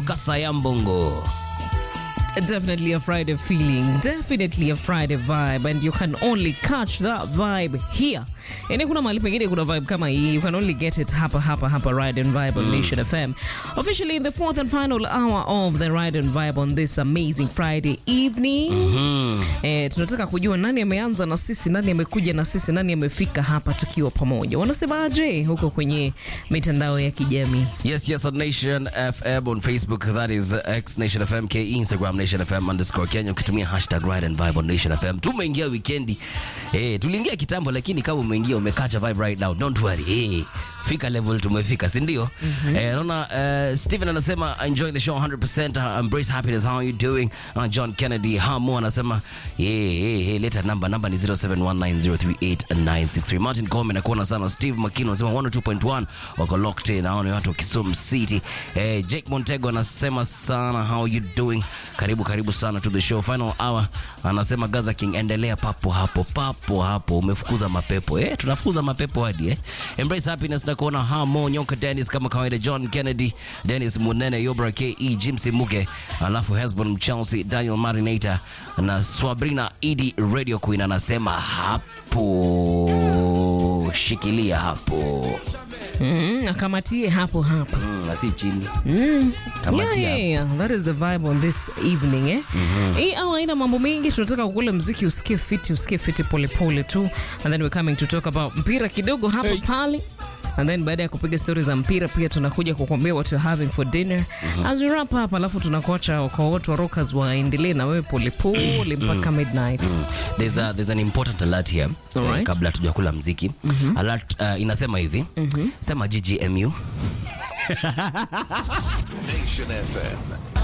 kutoka Sayambongo. Definitely a Friday feeling, definitely a Friday vibe, and you can only catch that vibe here. Yani kuna mahali pengine kuna vibe kama hii, you can only get it hapa hapa hapa Ride and Vibe on Nation FM. Officially in the fourth and final hour of the Ride and Vibe on this amazing Friday evening. Eh, tunataka kujua nani ameanza na sisi, nani amekuja na sisi, nani amefika hapa tukiwa pamoja. Wanasemaje huko kwenye mitandao ya kijamii? Yes, yes, on Nation FM on Facebook, that is X Nation FM, K Instagram Nation FM underscore Kenya, ukitumia hashtag Ride and Vibe on Nation FM. Tumeingia weekendi. Eh, tuliingia kitambo lakini kama umeingia umekacha vibe right now, don't worry. Eh, fika level tumefika, si ndio? Eh, naona uh, Steven anasema enjoy the show 100%, uh, embrace happiness, how are you doing? Uh, John Kennedy Hamu anasema yeah, yeah, yeah, leta namba namba ni 0719038963. Martin Kome nakuona sana. Steve Makino anasema 102.1 wako locked in. Hao ni watu wa Kisumu City. Eh, Jake Montego anasema sana how you doing? Karibu karibu sana to the show. Final hour anasema Gaza King endelea papo hapo papo hapo. Umefukuza mapepo. Eh, tunafukuza mapepo hadi eh. Embrace happiness na kuona Hamo Nyoka Dennis kama kawaida John Kennedy, Dennis Munene, Yobra KE, Jimsi Muge, alafu Hesbon Chelsea, Daniel Marinator na Swabrina Idi Radio Queen anasema hapo. Shikilia hapo. Mm, akamatie hapo hapo. Mm, na si chini. Yeah, Kamatia yeah, yeah. That is the vibe on this evening eh? Hii au haina mambo mengi, tunataka kukula mziki usikie fiti, usikie fiti polepole tu, and then we're coming to talk about mpira kidogo hapa pale and then baada ya kupiga stori za mpira pia tunakuja kukwambia what you're having for dinner as we wrap up, alafu tunakuacha kwa watu wa rockers waendelee na wewe polepole mpaka midnight. There's, a, there's an important alert here eh, Alright. kabla tujakula mziki alert uh, inasema hivi sema GGMU Nation FM